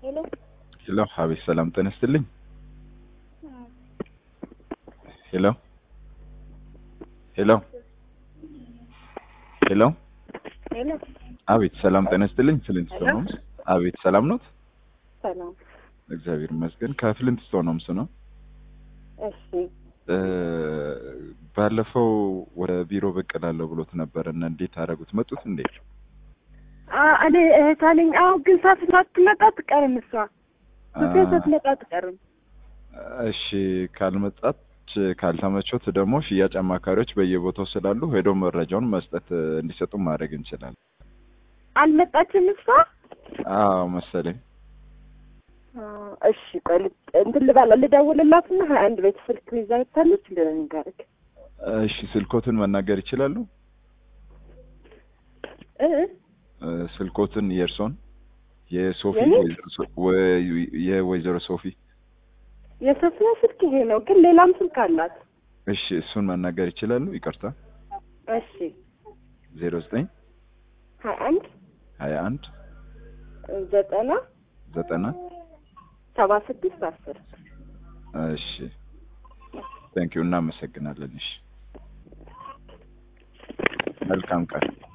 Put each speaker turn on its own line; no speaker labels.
ሄሎ
ሄሎ አቤት፣ ሰላም ጤና ይስጥልኝ። ሄሎ ሄሎ ሄሎ
ሄሎ
አቤት፣ ሰላም ጤና ይስጥልኝ። ፍሊንት ስቶን
ሄሎ።
ሆምስ። አቤት፣ ሰላም ኖት?
ሰላም።
እግዚአብሔር ይመስገን። ከፍሊንት ስቶን ሆምስ ነው።
እሺ
እ ባለፈው ወደ ቢሮ ብቅ እላለሁ ብሎት ነበር እና እንዴት አደረጉት? መጡት እንዴ?
አ- እኔ እህት አለኝ። አዎ ግን ሳት ሳትመጣ አትቀርም እሷ ሶፊያ ሳትመጣ አትቀርም።
እሺ ካልመጣች ካልተመቾት ደግሞ ሽያጭ አማካሪዎች በየቦታው ስላሉ ሄዶ መረጃውን መስጠት እ፣ እንዲሰጡ ማድረግ እንችላለን።
አልመጣችም እሷ።
አዎ መሰለኝ።
አ፣ እሺ ቆይ ልት- እንትን ልበላ ልደውልላትና ሀያ አንድ ቤት ስልክ ይዛ ይታለች ልንገርክ
እሺ ስልኮትን መናገር ይችላሉ?
እ
እ፣ ስልኮትን የእርሶን የሶፊ
የኔ?
ወይዘሮ ሶ- ወይ- የወይዘሮ ሶፊ
የሶፊያ ስልክ ይሄ ነው፣ ግን ሌላም ስልክ አላት።
እሺ እሱን መናገር ይችላሉ? ይቅርታ
እሺ
ዜሮ ዘጠኝ
ሀያ አንድ
ሀያ አንድ
ዘጠና
ዘጠና
ሰባ ስድስት አስር
እሺ ቴንኪዩ እናመሰግናለን። እሺ መልካም ቀን